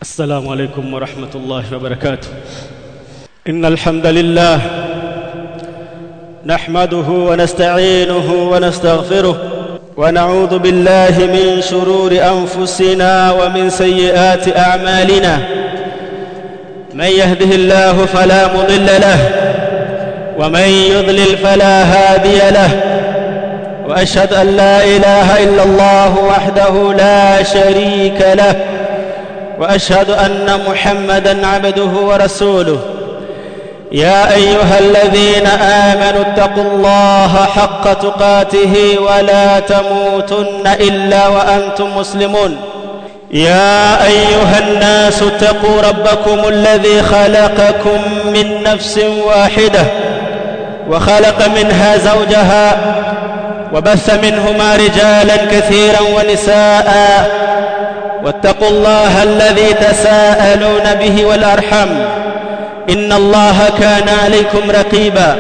السلام عليكم ورحمة الله وبركاته إن الحمد لله نحمده ونستعينه ونستغفره ونعوذ بالله من شرور أنفسنا ومن سيئات أعمالنا من يهده الله فلا مضل له ومن يضلل فلا هادي له واشهد ان لا اله الا الله وحده لا شريك له واشهد ان محمدا عبده ورسوله يا ايها الذين امنوا اتقوا الله حق تقاته ولا تموتن الا وانتم مسلمون يا ايها الناس اتقوا ربكم الذي خلقكم من نفس واحده وخلق منها زوجها وبث منهما رجالا كثيرا ونساء واتقوا الله الذي تساءلون به والارحم ان الله كان عليكم رقيبا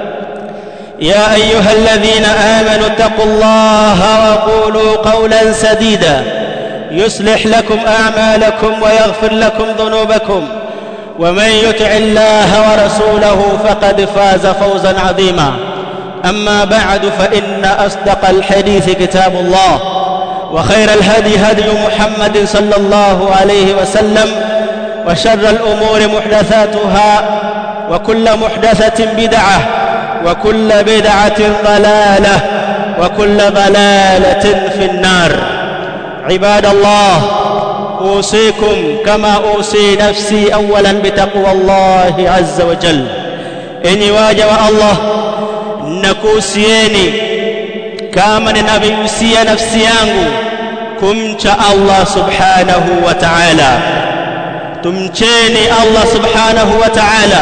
يا ايها الذين امنوا اتقوا الله وقولوا قولا سديدا يصلح لكم اعمالكم ويغفر لكم ذنوبكم ومن يطع الله ورسوله فقد فاز فوزا عظيما اما بعد فان اصدق الحديث كتاب الله وخير الهدي هدي محمد صلى الله عليه وسلم وشر الامور محدثاتها وكل محدثه بدعه وكل بدعه ضلاله وكل ضلاله في النار عباد الله اوصيكم كما اوصي نفسي اولا بتقوى الله عز وجل اني واجب الله nakuhusieni kama ninavyohusia nafsi yangu kumcha Allah subhanahu wa ta'ala tumcheni Allah subhanahu wa ta'ala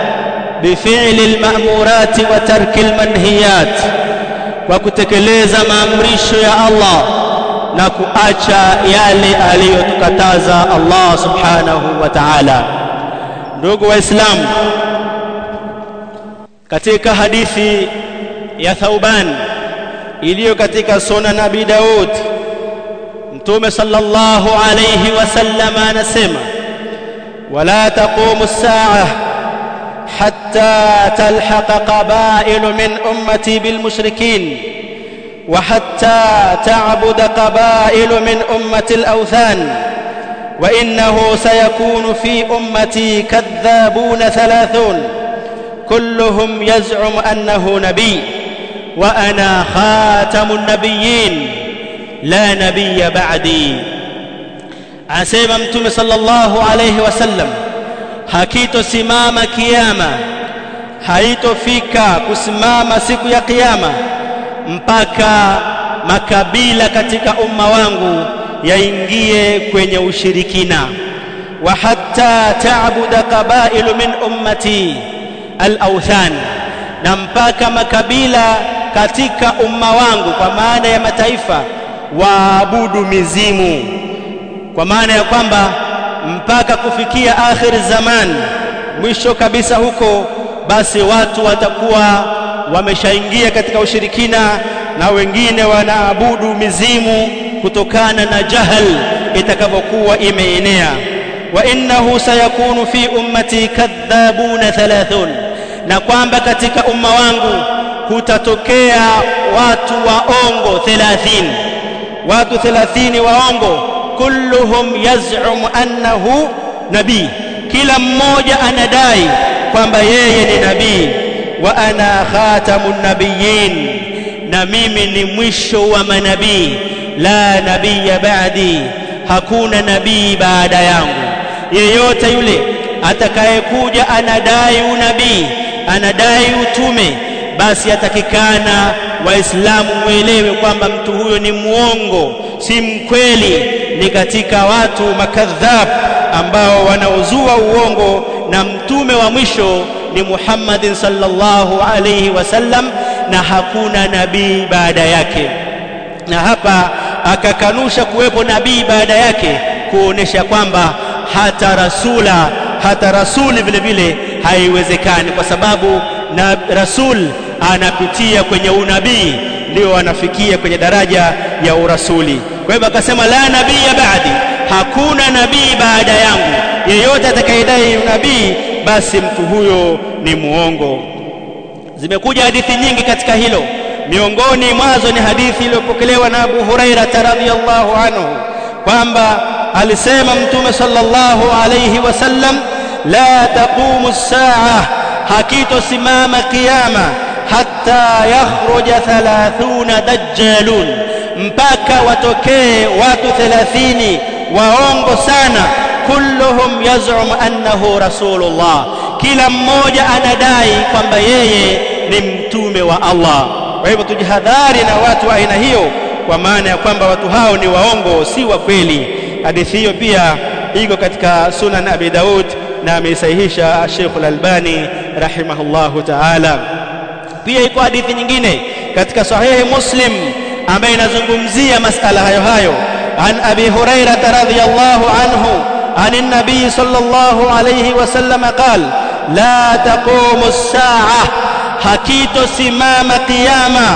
bifili alma'murati wa tarki almanhiyat kwa kutekeleza maamrisho ya Allah na kuacha yale aliyotukataza Allah subhanahu wa ta'ala ndugu waislamu katika hadithi ya Thauban iliyo katika sunan Abi Daud Mtume sallallahu alayhi wasallam anasema wala taqumu as-sa'a hatta talhaqa qaba'il min ummati bil mushrikin وحتى تعبد قبائل من أمة الأوثان وإنه سيكون في أمتي كذابون ثلاثون كلهم يزعم أنه نبي وأنا خاتم النبيين لا نبي بعدي asema mtume sallallahu alayhi wasallam hakitosimama kiyama haitofika kusimama siku ya kiyama mpaka makabila katika umma wangu yaingie kwenye ushirikina wa hatta ta'budu qabailu min ummati al-awthan na mpaka makabila katika umma wangu kwa maana ya mataifa waabudu mizimu kwa maana ya kwamba mpaka kufikia akhir zaman mwisho kabisa huko basi watu watakuwa wameshaingia katika ushirikina na wengine wanaabudu mizimu kutokana na jahal itakavyokuwa imeenea wa innahu sayakunu fi ummati kadhabuna thalathun na kwamba katika umma wangu kutatokea watu waongo 30 watu 30 waongo kulluhum yaz'um annahu nabii kila mmoja anadai kwamba yeye ni nabii wa ana khatamun nabiyyin na mimi ni mwisho wa manabii la nabiyya ba'di hakuna nabii baada yangu yeyote yule atakayekuja anadai unabii anadai utume basi atakikana waislamu muelewe kwamba mtu huyo ni muongo si mkweli ni katika watu makadhab ambao wanaozua uongo na mtume wa mwisho ni Muhammadin sallallahu alayhi wasallam na hakuna nabii baada yake na hapa akakanusha kuwepo nabii baada yake kuonesha kwamba hata rasula hata rasuli vile vile haiwezekani kwa sababu na rasul anapitia kwenye unabii ndio anafikia kwenye daraja ya urasuli kwa hivyo akasema la nabii baadi hakuna nabii baada yangu yeyote atakayedai unabii basi mtu huyo ni muongo zimekuja hadithi nyingi katika hilo miongoni mwazo ni hadithi iliyopokelewa na Abu Huraira radhiyallahu anhu kwamba alisema mtume sallallahu alayhi wasallam la taqumu as-sa'a hakitosimama kiyama hatta yakhruja 30 dajjalun mpaka watokee watu 30 waongo sana kulluhum yaz'um annahu rasulullah kila mmoja anadai kwamba yeye ni mtume wa Allah kwa hivyo tujihadhari na watu wa aina hiyo kwa maana ya kwamba watu hao ni waongo si wa kweli hadithi hiyo pia iko katika sunan abi daud na ameisahihisha Sheikh al-Albani rahimahullahu ta'ala pia iko hadithi nyingine katika sahihi Muslim ambayo inazungumzia masala hayo hayo an abi hurairah radhiyallahu anhu عن النبي صلى الله عليه وسلم قال لا تقوم الساعة حكيت سمام قيامة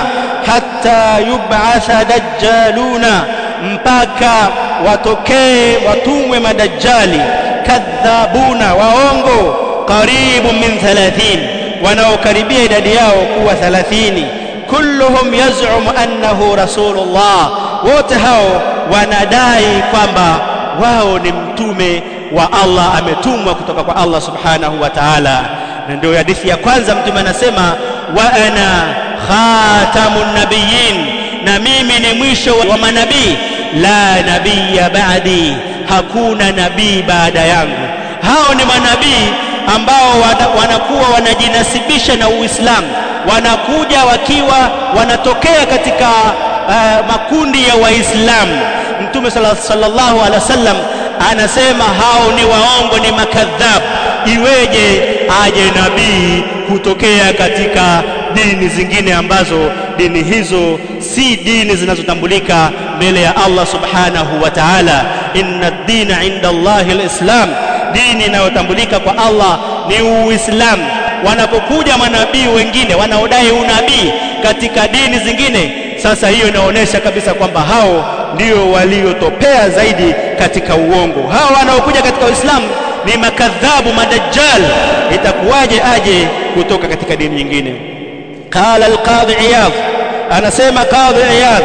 حتى يبعث دجالون mpaka watokee watumwe madajjali kadhabuna waongo karibu min 30 wanaokaribia idadi yao kuwa 30 kulluhum yaz'um annahu rasulullah wote hao wanadai kwamba wao ni mtume wa Allah ametumwa kutoka kwa Allah subhanahu wa ta'ala na ndio hadithi ya kwanza mtume anasema wa ana khatamun nabiyyin na mimi ni mwisho wa manabii la nabiyya ba'di hakuna nabii baada yangu hao ni manabii ambao wanakuwa wanajinasibisha na Uislamu wanakuja wakiwa wanatokea katika uh, makundi ya Waislamu Mtume sallallahu alaihi wasallam anasema hao ni waongo ni makadhab iweje aje nabii kutokea katika dini zingine ambazo dini hizo si dini zinazotambulika mbele ya Allah subhanahu wa ta'ala inna ad-dina 'inda Allahi al-islam dini inayotambulika kwa Allah ni uislamu wanapokuja manabii wengine wanaodai unabii katika dini zingine sasa hiyo inaonyesha kabisa kwamba hao ndio waliotopea zaidi katika uongo hao wanaokuja katika uislamu ni makadhabu madajjal itakuwaje aje kutoka katika dini nyingine qala alqadhi iyad anasema qadhi iyad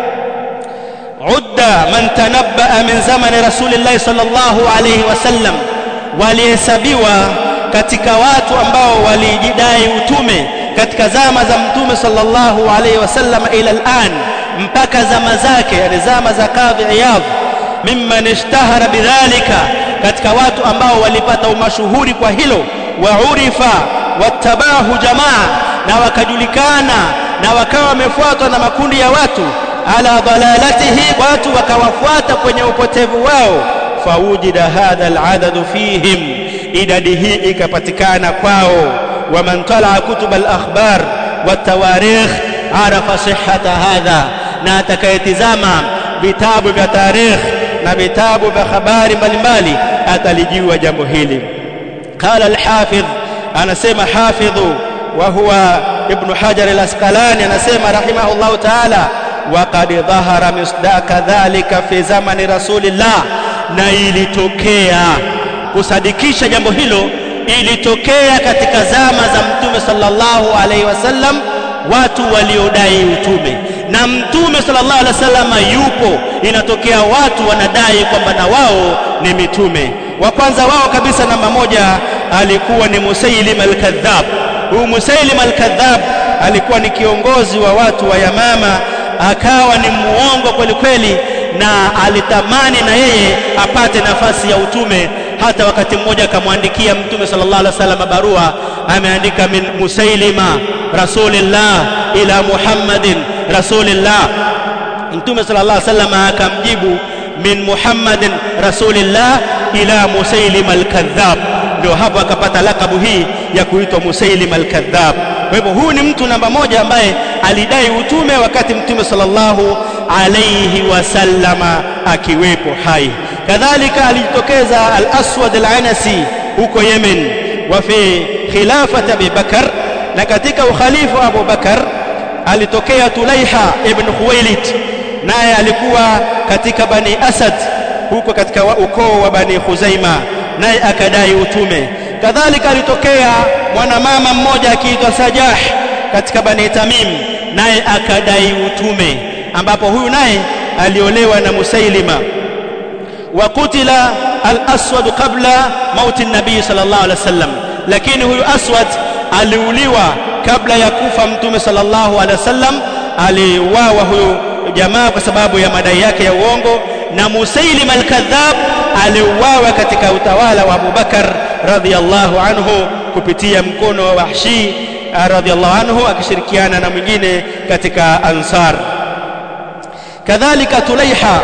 udda man tanabbaa min zamani rasulillahi sallallahu alayhi wasallam walihesabiwa katika watu ambao walijidai utume katika zama za mtume sallallahu alayhi wasallam ila al'an mpaka zama zake yani zama za kadhi iyad mimman ishtahara bidhalika katika watu ambao walipata umashuhuri kwa hilo wa urifa watabahu jamaa na wakajulikana na wakawa wamefuatwa na makundi ya watu ala dalalatihi watu wakawafuata kwenye upotevu wao fawujida hadha aladadu fihim idadi hii ikapatikana kwao waman talaa kutub alakhbar watawarikh arafa sihhata hadha na atakayetizama vitabu vya tarikh na vitabu vya habari mbalimbali atalijua jambo hili qala alhafidh anasema hafidhu wa huwa ibn hajar al-asqalani anasema rahimahullahu ta'ala وقد ظهر مصداق ذلك في زمن رسول الله na ilitokea kusadikisha jambo hilo ilitokea katika zama za mtume sallallahu alaihi wasallam watu waliodai utume na mtume sallallahu alaihi wasallam yupo inatokea watu wanadai kwamba na wao ni mitume wa kwanza wao kabisa namba moja alikuwa ni Musailim al-Kadhab huyu Musailim al-Kadhab alikuwa ni kiongozi wa watu wa Yamama akawa ni muongo kweli kweli na alitamani na yeye apate nafasi ya utume hata wakati mmoja akamwandikia mtume sallallahu alaihi wasallam barua ameandika min musailima rasulillah ila muhammadin rasulillah mtume sallallahu alaihi wasallam akamjibu min muhammadin rasulillah ila musailima alkadhab ndio hapo akapata lakabu hii ya kuitwa musailima alkadhab kwa hivyo huyu ni mtu namba moja ambaye alidai utume wakati mtume sallallahu alayhi wasallama akiwepo hai kadhalika alijitokeza al-aswad al-anasi huko Yemen wa fi khilafati Abi Bakar na katika ukhalifu wa Abu Bakar alitokea Tulaiha ibn Khuwailid naye alikuwa katika Bani Asad huko katika ukoo wa Bani Khuzaima naye akadai utume kadhalika alitokea mwanamama mmoja akiitwa Sajah katika Bani Tamim naye akadai utume ambapo huyu naye aliolewa na Musailima wa kutila al-aswad qabla mauti nabii sallallahu alaihi wasallam lakini huyu aswad aliuliwa kabla ya kufa mtume sallallahu alaihi wasallam aliuawa huyu jamaa kwa sababu ya madai yake ya uongo na Musailim al-Kadhab aliuawa katika utawala wa Abu Bakar radhiyallahu anhu kupitia mkono wa Wahshi radhiyallahu anhu akishirikiana na mwingine katika Ansar kadhalika Tulaiha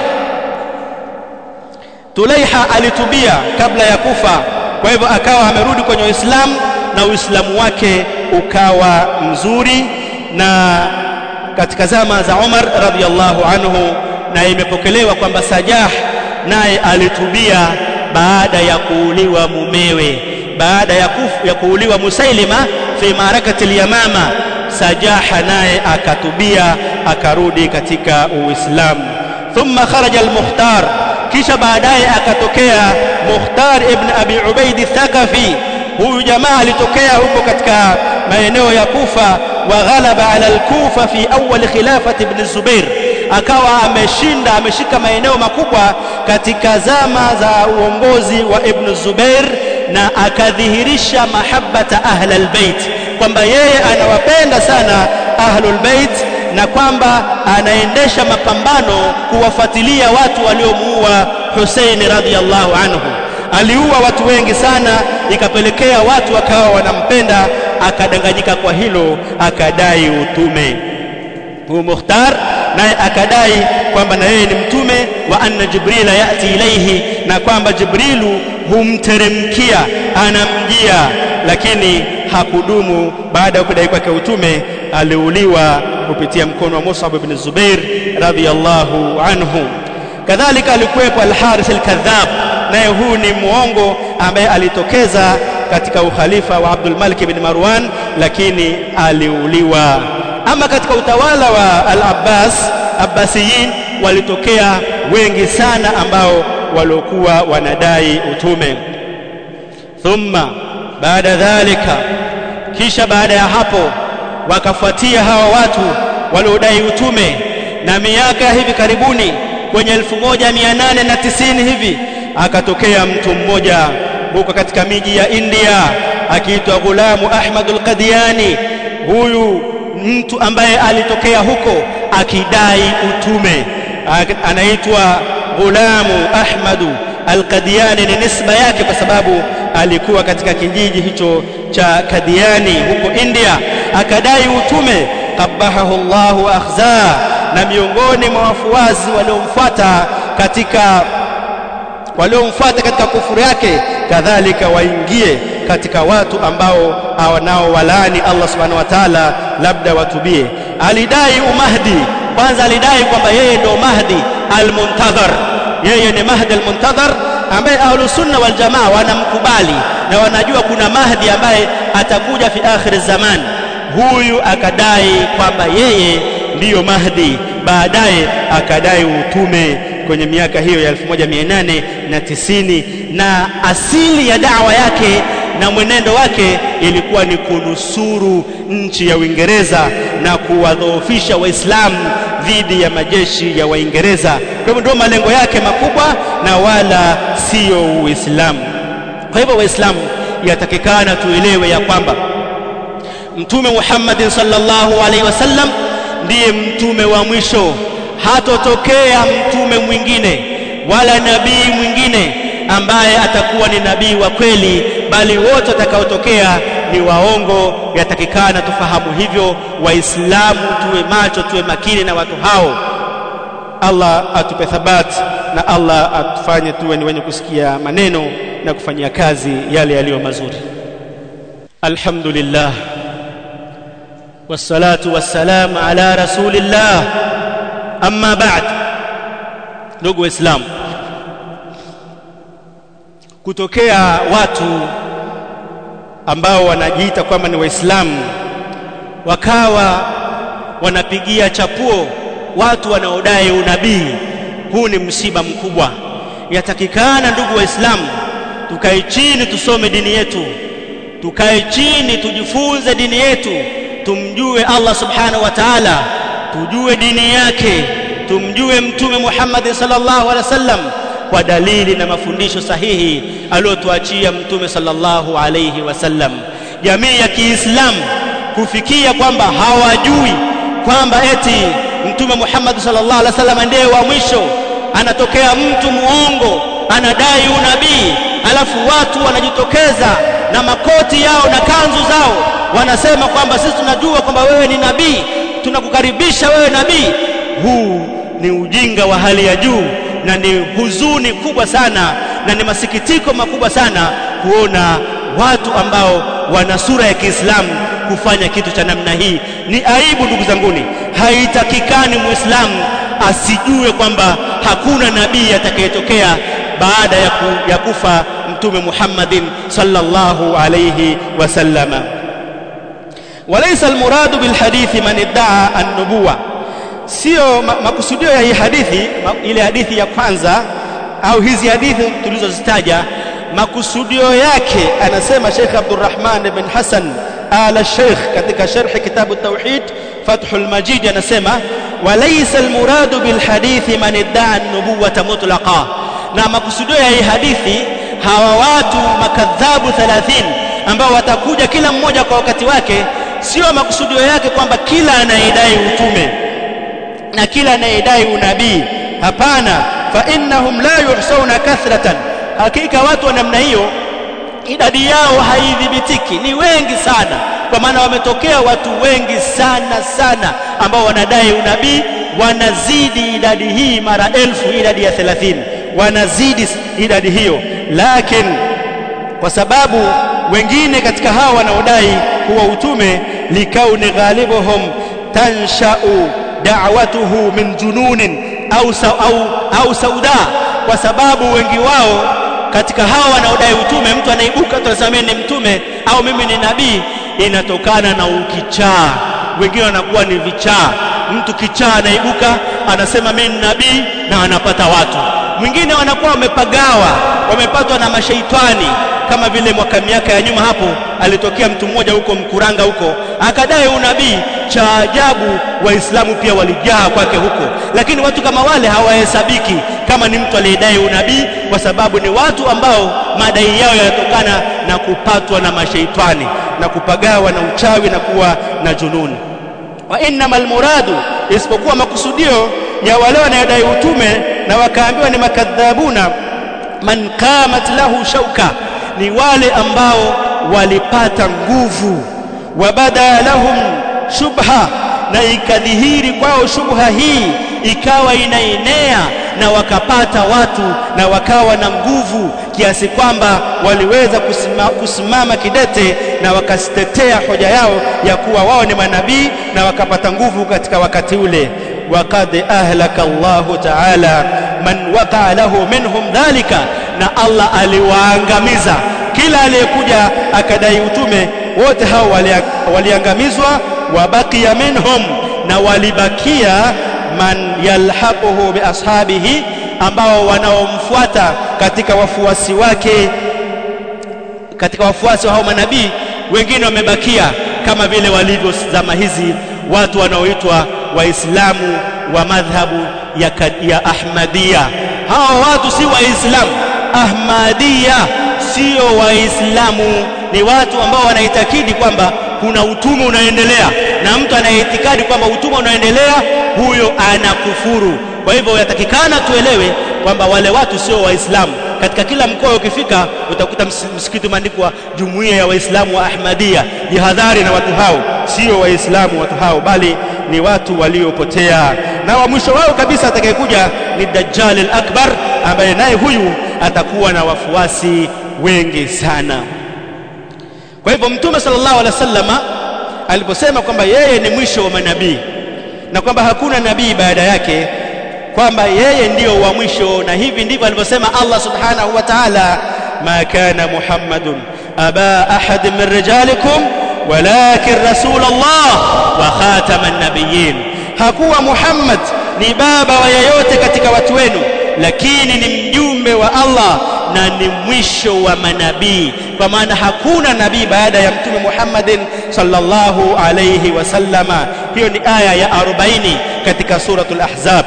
Tulaiha alitubia kabla ya kufa kwa hivyo akawa amerudi kwenye Uislamu na Uislamu wake ukawa mzuri na katika zama za Umar radhiyallahu anhu na imepokelewa kwamba Sajah naye alitubia baada ya kuuliwa mumewe baada ya, kufu, ya kuuliwa Musailima fi marakati al-Yamama Sajaha naye akatubia akarudi katika Uislamu thumma kharaja al-Mukhtar kisha baadaye akatokea Mukhtar ibn Abi Ubaid Thaqafi huyu jamaa alitokea huko katika maeneo ya Kufa wa ghalaba ala al-Kufa fi awwal khilafati ibn Zubair akawa ameshinda ameshika maeneo makubwa katika zama za uongozi wa Ibn Zubair na akadhihirisha mahabbata ahlul bait kwamba yeye anawapenda sana ahlul bait na kwamba anaendesha mapambano kuwafuatilia watu waliomuua Hussein radhiallahu anhu aliua watu wengi sana ikapelekea watu wakawa wanampenda akadanganyika kwa hilo akadai utume huyu Mukhtar naye akadai kwamba na yeye ni mtume wa anna jibrila yati ilaihi na kwamba jibrilu humteremkia anamjia lakini hakudumu baada ya kudai kwake utume aliuliwa kupitia mkono wa Mus'ab ibn Zubair radhiyallahu anhu kadhalika alikuwepo al-Harith al-Kadhab naye huu ni muongo ambaye alitokeza katika ukhalifa wa Abdul Malik ibn Marwan lakini aliuliwa ama katika utawala wa al-Abbas Abbasiyin walitokea wengi sana ambao waliokuwa wanadai utume thumma baada dhalika kisha baada ya hapo wakafuatia hawa watu waliodai utume na miaka hivi karibuni kwenye 1890 hivi akatokea mtu mmoja huko katika miji ya India akiitwa Ghulamu Ahmad al-Qadiani huyu mtu ambaye alitokea huko akidai utume anaitwa Ghulamu Ahmadu Al-Qadiani ni nisba yake kwa sababu alikuwa katika kijiji hicho cha Kadiani huko India akadai utume qabahahu Allahu akhza na miongoni mwa wafuazi waliomfuata katika waliomfuata katika kufuru yake kadhalika waingie katika watu ambao nao walani Allah subhanahu wa ta'ala labda watubie alidai umahdi kwanza alidai kwamba yeye ndio mahdi almuntadhar yeye ni mahdi almuntadhar ambaye ahlus sunna wal jamaa wanamkubali na wanajua kuna mahdi ambaye atakuja fi akhir zaman huyu akadai kwamba yeye ndiyo mahdi baadaye akadai utume kwenye miaka hiyo ya 1890 na asili ya dawa yake na mwenendo wake ilikuwa ni kunusuru nchi ya Uingereza na kuwadhoofisha Waislamu dhidi ya majeshi ya Waingereza. Kwa hivyo ndio malengo yake makubwa na wala siyo Uislamu. Kwa hivyo Waislamu yatakikana tuelewe ya kwamba Mtume Muhammad sallallahu alaihi wasallam ndiye mtume wa mwisho, hatotokea mtume mwingine wala nabii mwingine ambaye atakuwa ni nabii wa kweli bali wote watakaotokea ni waongo yatakikana tufahamu hivyo waislamu tuwe macho tuwe makini na watu hao Allah atupe thabati na Allah atufanye tuwe ni wenye kusikia maneno na kufanyia kazi yale yaliyo mazuri alhamdulillah wassalatu wassalamu ala rasulillah amma ba'd ndugu waislamu kutokea watu ambao wanajiita kwamba ni waislamu wakawa wanapigia chapuo watu wanaodai unabii huu ni msiba mkubwa yatakikana ndugu waislamu tukae chini tusome dini yetu tukae chini tujifunze dini yetu tumjue Allah subhanahu wa ta'ala tujue dini yake tumjue mtume Muhammad sallallahu alaihi wasallam kwa dalili na mafundisho sahihi aliyotuachia mtume sallallahu alaihi wasallam jamii ya Kiislamu kufikia kwamba hawajui kwamba eti mtume Muhammad sallallahu alaihi wasallam ndiye wa mwisho anatokea mtu muongo anadai unabii alafu watu wanajitokeza na makoti yao na kanzu zao wanasema kwamba sisi tunajua kwamba wewe ni nabii tunakukaribisha wewe nabii huu ni ujinga wa hali ya juu na ni huzuni kubwa sana na ni masikitiko makubwa sana kuona watu ambao wana sura ya Kiislamu kufanya kitu cha namna hii ni aibu ndugu zanguni haitakikani muislamu asijue kwamba hakuna nabii atakayetokea baada ya, ku, ya kufa mtume Muhammadin sallallahu alayhi wasallama walaysa almuradu bilhadithi man iddaa an-nubuwa sio makusudio ya hii hadithi ma, ile hadithi ya kwanza au hizi hadithi tulizozitaja makusudio yake anasema Sheikh Abdurrahman ibn Hassan ala Sheikh katika sharh kitabu tauhid Fathul Majid anasema walaysa almuradu bilhadithi man iddaa an-nubuwata mutlaqa na makusudio ya hii hadithi hawa watu makadhabu 30 ambao watakuja kila mmoja kwa wakati wake sio makusudio yake kwamba kila anayedai utume na kila anayedai unabii hapana fa innahum la yuhsauna kathratan hakika watu wa namna hiyo idadi yao haidhibitiki ni wengi sana kwa maana wametokea watu wengi sana sana ambao wanadai unabii wanazidi idadi hii mara elfu idadi ya 30 wanazidi idadi hiyo lakini kwa sababu wengine katika hao wanaodai kuwa utume likauni ghalibuhum tanshau da'watuhu min jununin au, sa, au, au sauda kwa sababu wengi wao katika hao wanaodai utume mtu anaibuka tunasema mimi ni mtume au mimi ni nabii inatokana na ukichaa wengine wanakuwa ni vichaa mtu kichaa anaibuka anasema mimi ni nabii na anapata watu mwingine wanakuwa wamepagawa wamepatwa na mashaitani kama vile mwaka miaka ya nyuma hapo alitokea mtu mmoja huko mkuranga huko akadai unabii cha ajabu waislamu pia walijaa kwake huko lakini watu kama wale hawahesabiki kama ni mtu aliyedai unabii kwa sababu ni watu ambao madai yao yanatokana na kupatwa na mashaitani na kupagawa na uchawi na kuwa na jununi wa innamal muradu isipokuwa makusudio ya wale wanaodai utume na wakaambiwa ni makadhabuna man qamat lahu shauka ni wale ambao walipata nguvu wabada lahum shubha na ikadhihiri kwao shubha hii ikawa inaenea na wakapata watu na wakawa na nguvu kiasi kwamba waliweza kusima, kusimama kidete na wakasitetea hoja yao ya kuwa wao ni manabii na wakapata nguvu katika wakati ule وقد أهلك الله تعالى من وقع له منهم ذلك na Allah aliwaangamiza kila aliyekuja akadai utume wote hao waliangamizwa wabakia minhum na walibakia man yalhaquhu biashabihi ambao wanaomfuata katika wafuasi wake katika wafuasi wa hao manabii wengine wamebakia kama vile walivyo zama hizi watu wanaoitwa waislamu wa madhhabu ya, ya ahmadia hawa watu si waislamu ahmadia sio waislamu ni watu ambao wanaitakidi kwamba kuna utume unaendelea na mtu anayeitikadi kwamba utume unaendelea huyo anakufuru kwa hivyo yatakikana tuelewe kwamba wale watu sio waislamu katika kila mkoa ukifika utakuta msikiti umeandikwa jumuiya ya waislamu wa ahmadia jihadhari na watu hao sio waislamu watu hao bali ni watu waliopotea na wa mwisho wao kabisa atakayekuja ni dajjal al-akbar ambaye naye huyu atakuwa na wafuasi wengi sana kwa hivyo mtume sallallahu alaihi wasallama aliposema kwamba yeye ni mwisho wa manabii na kwamba hakuna nabii baada yake kwamba yeye ndiyo wa mwisho na hivi ndivyo alivyosema Allah subhanahu wa ta'ala ma kana muhammadun aba ahad min rijalikum walakin rasulullah wa khataman nabiyyin hakuwa muhammad ni baba wa yeyote katika watu wenu lakini ni mjumbe wa Allah na ni mwisho wa manabii kwa maana hakuna nabii baada ya mtume Muhammadin sallallahu alayhi wasallama hiyo ni aya ya 40 katika suratul ahzab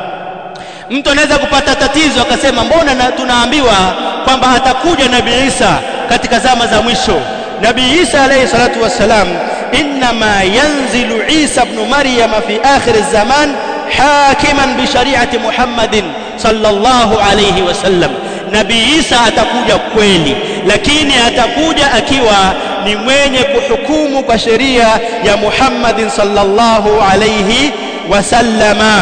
mtu anaweza kupata tatizo akasema mbona na tunaambiwa kwamba atakuja nabii Isa katika zama za mwisho nabii Isa alayhi salatu wassalam inma yanzilu Isa ibn Maryam fi akhir az-zaman hakiman bi shari'ati Muhammadin sallallahu alayhi wasallam nabii Isa atakuja kweli lakini atakuja akiwa ni mwenye kuhukumu kwa sheria ya Muhammadin sallallahu alayhi wasallama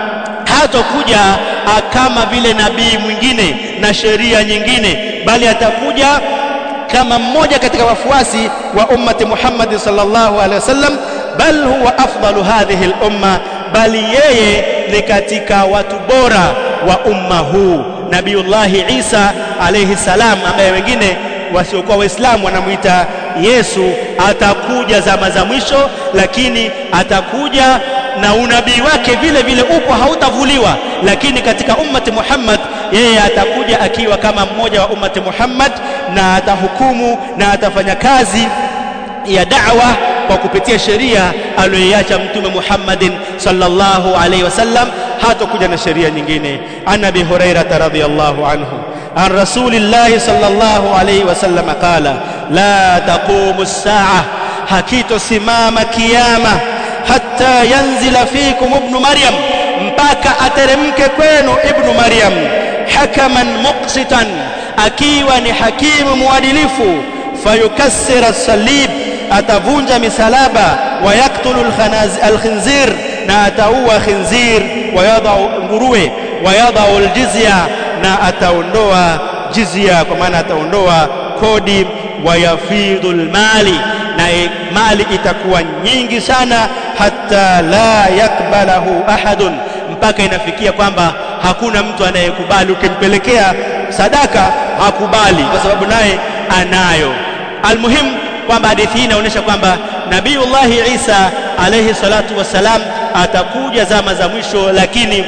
hatakuja kama vile nabii mwingine na sheria nyingine bali atakuja kama mmoja katika wafuasi wa ummati Muhammad sallallahu alaihi wasallam bal huwa afdalu hadhihi al-umma bali yeye ni katika watu bora wa umma huu Nabiullahi Isa alayhi salam ambaye wengine wasiokuwa waislamu wanamuita Yesu atakuja zama za mwisho lakini atakuja na unabii wake vile vile upo hautavuliwa lakini katika ummati Muhammad yeye atakuja akiwa kama mmoja wa ummati Muhammad na atahukumu na atafanya kazi ya da'wa kwa kupitia sheria aliyoiacha mtume Muhammadin sallallahu alaihi wasallam hatakuja na sheria nyingine an abi hurairah radhiyallahu anhu an rasulillahi sallallahu alaihi wasallam qala la taqumu as-sa'a hakitosimama kiyama hatta yanzila fikum ibn maryam mpaka ateremke kwenu ibn maryam hakaman muqsitan akiwa ni hakimu muadilifu fayukassira as-salib atavunja misalaba wayaktulu al-khinzir na ataua khinzir wayadau nguruwe wayadau al-jizya na ataondoa jizya kwa maana ataondoa kodi wayafidhu al-mali na mali itakuwa nyingi sana hata la yakbalahu ahadun mpaka inafikia kwamba hakuna mtu anayekubali ukimpelekea sadaka hakubali kwa sababu naye anayo almuhim kwamba hadithi hii inaonyesha kwamba nabiullahi Isa alayhi salatu wassalam atakuja zama za mwisho lakini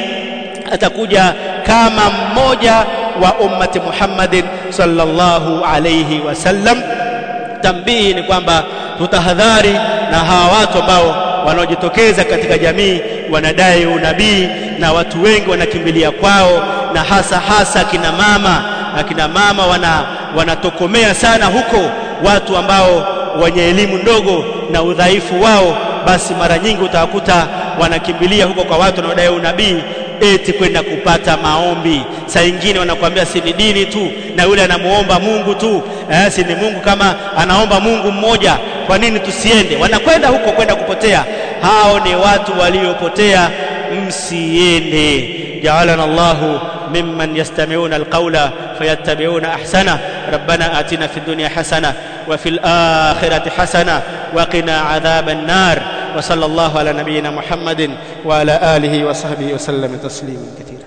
atakuja kama mmoja wa ummati Muhammadin sallallahu alayhi wasallam tambihi ni kwamba tutahadhari na hawa watu ambao wanaojitokeza katika jamii wanadai unabii na watu wengi wanakimbilia kwao na hasa hasa kina mama na kina mama wana wanatokomea sana huko watu ambao wenye elimu ndogo na udhaifu wao basi mara nyingi utawakuta wanakimbilia huko kwa watu wanaodai unabii eti kwenda kupata maombi saa nyingine wanakuambia si ni dini tu na yule anamuomba Mungu tu eh, si ni Mungu kama anaomba Mungu mmoja kwa nini tusiende wanakwenda huko kwenda kupotea hao ni watu waliopotea msiende ja'alana Allahu ممن يستمعون القول فيتبعون احسنه ربنا آتنا في الدنيا حسنه وفي الآخرة حسنه وقنا عذاب النار وصلى الله على نبينا محمد وعلى آله وصحبه وسلم تسليما كثيرا